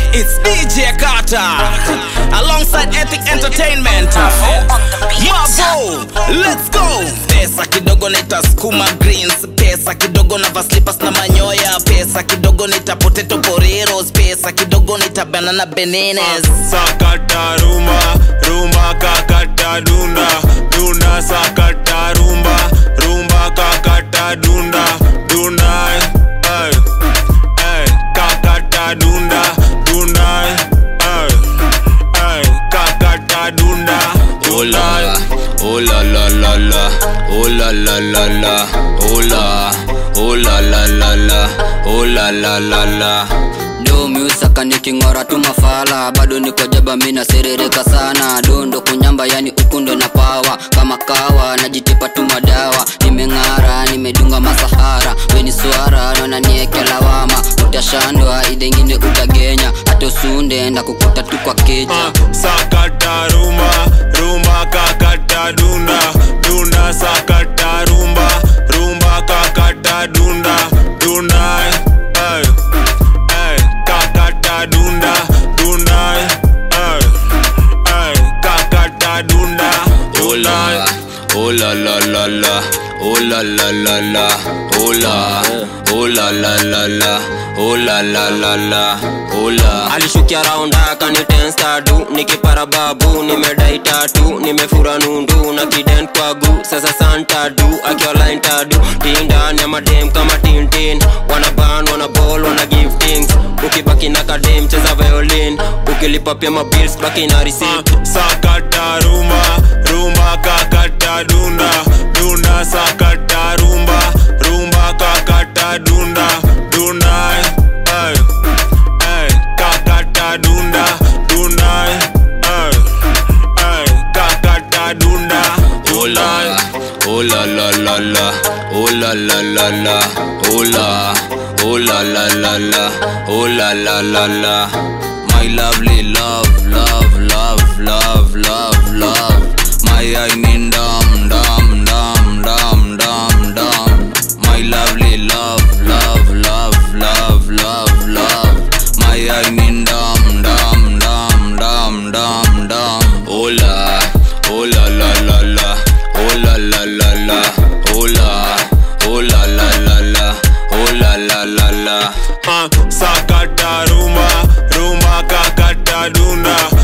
It's DJ Carter alongside Ethic Entertainment. Mavo, let's go. Pesa kidogo nitasukuma greens, pesa kidogo na vaslipas na manyoya, pesa kidogo nita potato poreros, pesa kidogo nita banana bananas. sakata rumba rumba kakata dunda dunda sakata rumba rumba kakata dunda dunda ay, ay, kakata dunda dunda ay, ay, kakata dunda Oh la, oh la la la la, oh la la la la, oh la, oh la la la la, oh la la la la. do miusaka niking'ora tu mafala bado niko jaba mina serereka sana dondo kunyamba yani ukundo na pawa kama kawa najitipa tu madawa nimeng'ara nimedunga masahara weni swara naona nieke lawama utashandwa idengine utagenya hata usunde ndakukuta tu kwa keja Ah, sakata rumba rumba kakata dunda dunda sakata rumba rumba kakata dunda dunda ay, ay, kakata dunda dunda ay, ay, kakata dunda Oh la, oh la la la la, oh la la la la, oh la, oh la la la la, oh la la la la, oh la. alishukia raunda kanitenstadu nikipara babu nimedai tatu nimefura nundu na kiden kwagu sasa santadu akiolaintadu tindani ya madem kama tintin wanaban wanabol wana give things ukibaki na kadem cheza violin ukilipa pia mabils baki na receipt sakata rumba rumba kakata dunda dunda sakata rumba rumba kakata dunda dunda ay, ay, kakata dunda dunda ay, ay, kakata dunda Oh la, oh la la la la, oh la la la la, oh la, oh la la la la, oh la la la la. My lovely love, love, love, love, love, love. My I mean dum dum dum dum dum dum. My lovely love, love, love, love, love, love. My I mean dum dum dum dum dum dum. Oh la, oh la la la la, oh la la la la, oh la, oh la la la la, oh la la la la. Ah, sakata rumba rumba kakata dunda